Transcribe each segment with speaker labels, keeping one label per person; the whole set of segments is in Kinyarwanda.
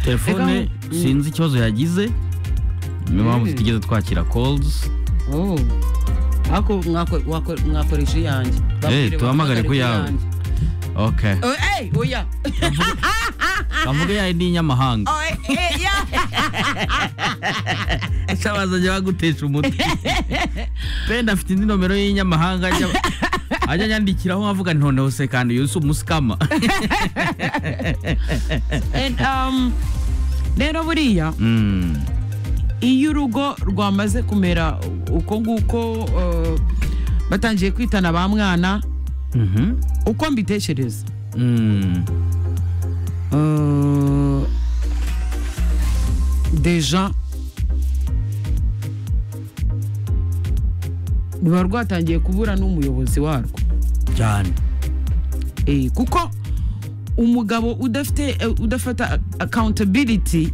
Speaker 1: telefone sinzi ikibazo yagize niyo mpamvu
Speaker 2: Mm.
Speaker 1: tutigeze twakira calls
Speaker 2: Oh. Ako mwako- wako- mwakoresha iyanjye Babwire
Speaker 1: tuhamagare ku
Speaker 2: bahamagare
Speaker 1: yawe.
Speaker 2: iyanjye.
Speaker 1: okay
Speaker 2: Oh, eh, oya
Speaker 1: bavuga yawe ni inyamahanga
Speaker 2: Oh, eh, eh, ya.
Speaker 1: shabaza ajya bagutesha umuti benda afite indi nomero y'inyamahanga ajya ajya anyandikiraho nkavuga nti noneho se kandi yusi umusikama
Speaker 2: And, um, rero buriya
Speaker 1: Mm.
Speaker 2: iyo urugo rwamaze kumera uko nguko uh, batangiye kwitana ba mwana
Speaker 1: Mhm.
Speaker 2: uko mbitekereza
Speaker 1: Mm.
Speaker 2: Euh, déjà ruba rwatangiye kubura n'umuyobozi warwo
Speaker 1: cyane
Speaker 2: Eh, kuko umugabo udafite eh, udafata accountability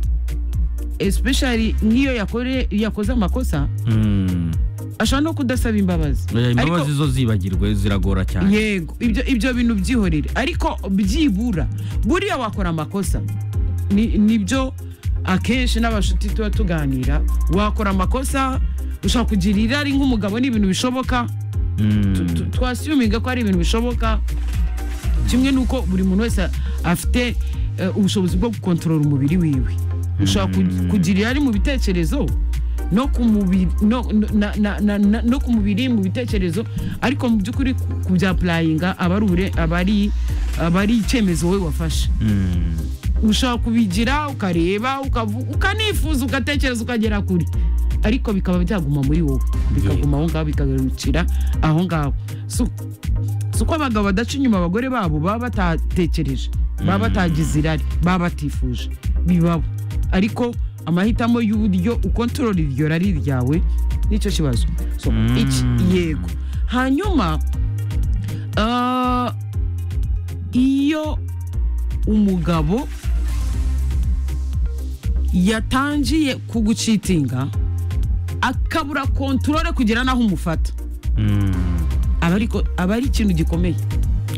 Speaker 2: especially nk'iyo yakore- yakoze amakosa
Speaker 1: Mm.
Speaker 2: ashobora no kudasaba imbabazi
Speaker 1: Eh,
Speaker 2: Ariko-
Speaker 1: imbabazi zo zibagirwe ziragora cyane
Speaker 2: yego ibyo ibyo bintu byihorere ariko byibura buriya wakora amakosa Ni- nibyo akenshi n'abashuti tuba tuganira wakora amakosa ushobora kugira irari nk'umugabo ni ibintu bishoboka
Speaker 1: Mm.
Speaker 2: Tu- tu- twasiyuminga ko ari ibintu bishoboka kimwe n'uko buri muntu wese afite eh, ubushobozi bwo gukontorora umubiri wiwe ushobora ku- kugira irari mu bitekerezo no ku mubiri no- no- na- na- na- na- no ku mubiri mu bitekerezo ariko mu by'ukuri ku- kubyapurayinga aba ari ubure- aba ari- aba ari icyemezo wowe wafashe
Speaker 1: Mm.
Speaker 2: ushobora kubigira ukareba ukavu- ukanifuza ugatekereza ukagera kure ariko bikaba byaguma muri wowe bikaguma aho ngaho bikagarukira aho ngaho Si- si uko abagabo badaca inyuma abagore babo baba batatekereje baba batagize irari baba batifuje bibabo ariko amahitamo y'uburyo ukontorora iryo rari ryawe nicyo kibazo so
Speaker 1: Mm.
Speaker 2: iki yego hanyuma ah, iyo umugabo yatangiye kugucitinga akabura kontorore kugera n'aho umufata
Speaker 1: Mm.
Speaker 2: aba ariko aba ari ikintu gikomeye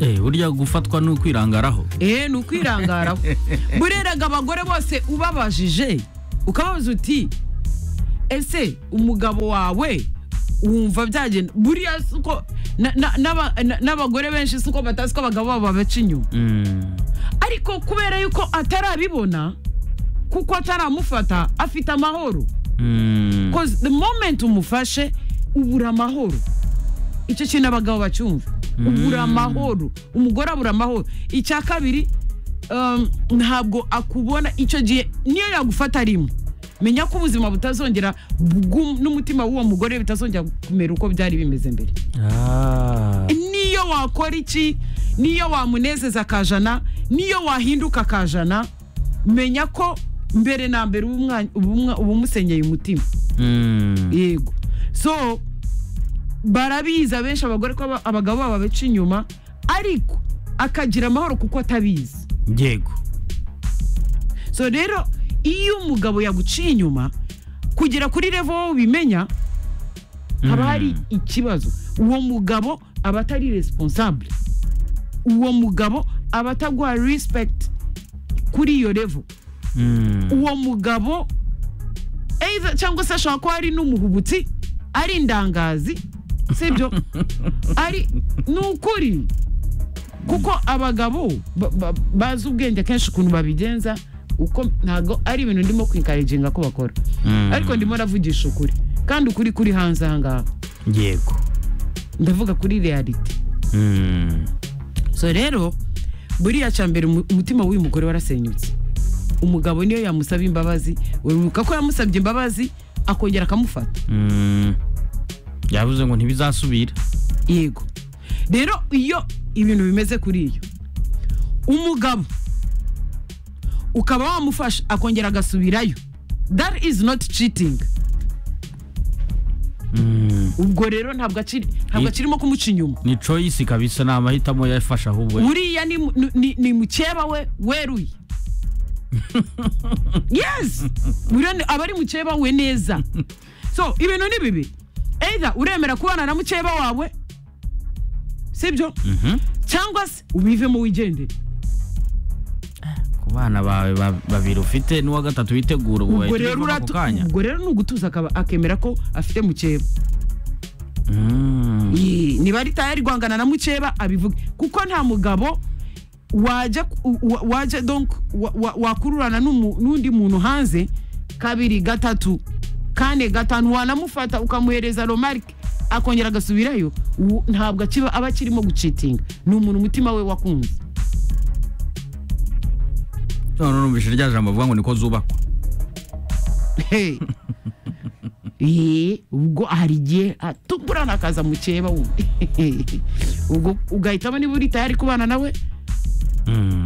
Speaker 1: Eh, burya gufatwa ni ukwirangaraho
Speaker 2: eh ni ukwirangaraho bureraga abagore bose ubabajije ukababaza uti ese umugabo wawe wumva byagenda buriya si uko na- na- n'aba- na- n'abagore benshi si uko batazi ko abagabo babo babaca inyuma
Speaker 1: Mm.
Speaker 2: ariko kubera yuko atarabibona kuko ataramufata afite amahoro
Speaker 1: Mm.
Speaker 2: cause the moment umufashe ubura amahoro icyo kintu abagabo bacyumva ubura amahoro umugore abura amahoro icya kabiri um, ntabwo akubona icyo gihe niyo yagufata rimwe menya ko ubuzima butazongera bw'u- n'umutima w'uwo mugore bitazongera kumera uko byari bimeze mbere
Speaker 1: Ah.
Speaker 2: niyo wakora iki niyo wamunezeza akajana niyo wahinduka akajana menya ko mbere na mbere uba umwa- uba umusenyeye umutima
Speaker 1: Mm.
Speaker 2: yego so barabizi abenshi abagore ko aba- abagabo babo babaca inyuma ariko akagira amahoro kuko atabizi
Speaker 1: yego
Speaker 2: so rero iyo umugabo yaguciye inyuma kugera kuri revo wowe ubimenya haba
Speaker 1: Mm.
Speaker 2: hari ikibazo uwo mugabo aba atari responsable uwo mugabo aba ataguha respect kuri iyo revo
Speaker 1: Mm.
Speaker 2: uwo mugabo either cyangwa se ashobora kuba ari n'umuhubutsi ari indangazi sibyo ari ni ukuri kuko abagabo ba- ba- bazi ubwenge kenshi ukuntu babigenza uko ntabwo ari ibintu ndimo kwikariginga ko bakora
Speaker 1: Mm.
Speaker 2: ariko ndimo navugisha ukuri kandi ukuri kuri hanze aha ngaha
Speaker 1: yego
Speaker 2: ndavuga kuri reality
Speaker 1: Mm.
Speaker 2: so rero buriya cya mbere umu- umutima w'uyu mugore warasenyutse umugabo niyo yamusaba imbabazi urubuka ko yamusabye imbabazi akongera akamufata
Speaker 1: Mm. yavuze ngo ntibizasubira
Speaker 2: yego rero iyo ibintu bimeze kuri iyo umugabo ukaba wamufasha akongera agasubirayo that is not cheating
Speaker 1: Mm.
Speaker 2: ubwo rero ntabwo akiri ntabwo
Speaker 1: Ye-
Speaker 2: akirimo kumuca inyuma
Speaker 1: ni choice kabisa ni amahitamo yafashe ahubwo
Speaker 2: buriya ni, mu- ni- ni, ni mukeba we weruye yes buriya ni- aba ari mukeba we neza so ibintu ni bibi either uremera kubana na mukeba wawe sibyo
Speaker 1: Mhm.
Speaker 2: cyangwa se ubivemo wigendere
Speaker 1: abana bawe ba- babiri ufite n'uwa gatatu witegura ubu
Speaker 2: ubwo
Speaker 1: wahita
Speaker 2: rero
Speaker 1: ujya
Speaker 2: uratu-
Speaker 1: ako kanya
Speaker 2: ubwo rero ni ugutuza akaba akemera ko afite mukeba
Speaker 1: Mm.
Speaker 2: Yee, niba ari tayari guhangana na mukeba abivuge kuko nta mugabo wajya ku- wa- wajya donc wa- wa- wakururana n'umu- n'undi muntu hanze kabiri gatatu kane gatanu wanamufata ukamuhereza romarike akongera agasubirayo ubu ntabwo akiba aba akirimo gucitinga ni umuntu umutima we wakunze
Speaker 1: none numvise rya jambo avuga ngo niko zubakwa
Speaker 2: Hey. Ee, ubwo hari igihe atuburana akaza mukeba wundi ubwo ugahitamo niba uri tayari kubana nawe
Speaker 1: Mm.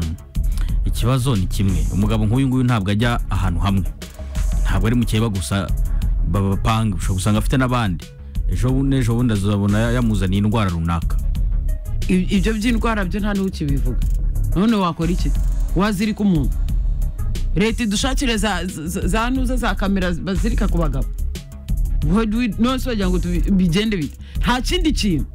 Speaker 1: ikibazo ni kimwe umugabo nk'uyu nguyu ntabwo ajya ahantu hamwe ntabwo ari mukeba gusa babapanga ushobora gusanga afite n'abandi ejo bu- n'ejo bundi azabona yamuzaniye indwara runaka
Speaker 2: I- ibyo by'indwara byo nta n'ukibivuga none wakora iki wazirika umuntu leta idushakire za, za, za nuza za kamera bazirika ku bagabo Ngo du- nonse wagira ngo tubi- bigende bite nta kindi kintu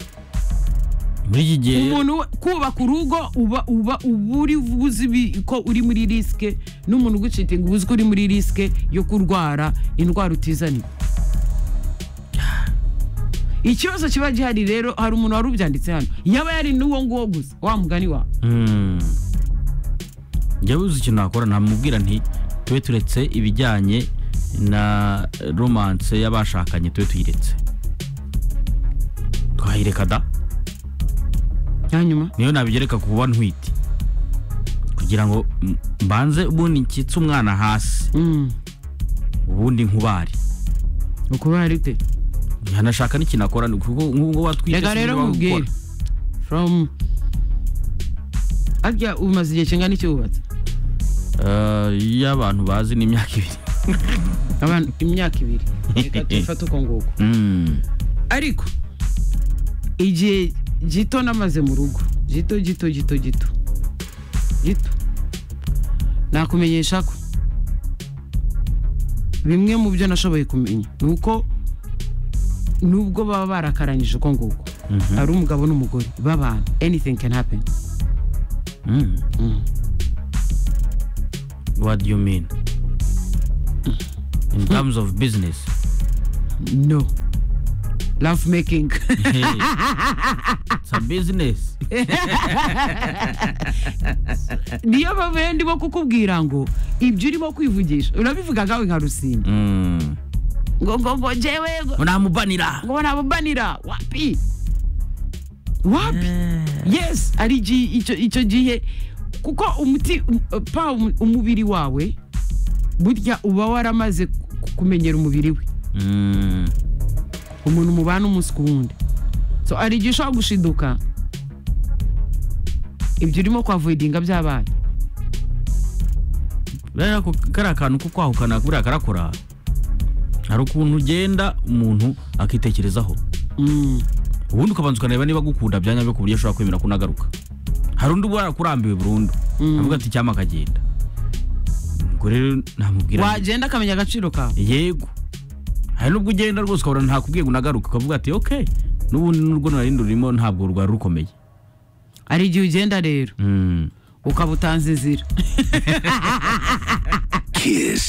Speaker 1: muri iki gihe
Speaker 2: umuntu we- kubaka urugo uba uba uba uri buzi ibi- ko uri muri risike n'umuntu ugucitinga uba uzi ko uri muri risike yo kurwara indwara utizaniye ikibazo kiba gihari rero hari umuntu wari ubyanditse hano yaba yari n'uwo nguwo gusa wa mugani wawe
Speaker 1: Mm. njya uzi ikintu nakora namubwira nti tube turetse ibijyanye na romance y'abashakanye tube tuyiretse twayireka da
Speaker 2: hanyuma
Speaker 1: niyo nabigereka ku kuba ntwite kugira ngo m- mbanze ubundi nkitse umwana hasi
Speaker 2: Mm.
Speaker 1: ubundi nkubare
Speaker 2: ukuba hari ute
Speaker 1: ntanashaka n'ikintu akora ni kuko nk'ubwo watwite
Speaker 2: reka rero
Speaker 1: sinzi
Speaker 2: nkubwire
Speaker 1: wabikora.
Speaker 2: from arya umaze igihe kingana iki wubatse
Speaker 1: Eh, iyo abantu bazi ni imyaka ibiri
Speaker 2: abantu imyaka ibiri reka tuyifate uko nguko
Speaker 1: Mm.
Speaker 2: ariko igihe gito namaze mu rugo gito gito gito gito gito nakumenyesha ko bimwe mu byo nashoboye kumenya ni uko nubwo baba barakaranyije uko nguko
Speaker 1: Mhm.
Speaker 2: hari umugabo n'umugore babana anything can happen
Speaker 1: Mm.
Speaker 2: Mm.
Speaker 1: What do you mean? In terms of business.
Speaker 2: no love making
Speaker 1: Hey. It's a business.
Speaker 2: niyo mpamvu rero ndimo kukubwira ngo ibyo urimo kwivugisha urabivuga nkawe nka rusimbi
Speaker 1: Mm.
Speaker 2: ngo ngo ngo njyewe ngo-
Speaker 1: Unamubanira.
Speaker 2: ngo nabubanira wapi wapi yes ari igihe- icyo icyo gihe kuko umuti um- pa um- umubiri wawe burya uba waramaze ku- kumenyera umubiri we
Speaker 1: Mm.
Speaker 2: umuntu mubana umunsi ku wundi so hari igihe ushobora gushiduka ibyo urimo kwavoidinga byabaye
Speaker 1: Rero ako kari akantu ko kwahukana buriya karakora. Hari ukuntu ugenda umuntu akitekerezaho.
Speaker 2: Mm.
Speaker 1: Ubundi ukabanza ukareba niba agukunda bya nyabyo ku buryo ashobora kwemera ko unagaruka. Hari undi uba yarakurambiwe burundu.
Speaker 2: Mm.
Speaker 1: Avuga ati cyama akagenda. Ubwo rero namubwira nti,
Speaker 2: wagenda akamenya agaciro kawe
Speaker 1: yego hari nubwo ugenda rwose ukabona ntakubwiye ngo unagaruke ukavuga ati ok n'ubundi n'urwo narindi rurimo ntabwo rwari rukomeye
Speaker 2: hari igihe ugenda rero
Speaker 1: Mm.
Speaker 2: ukaba utanze inzira
Speaker 3: Kiss.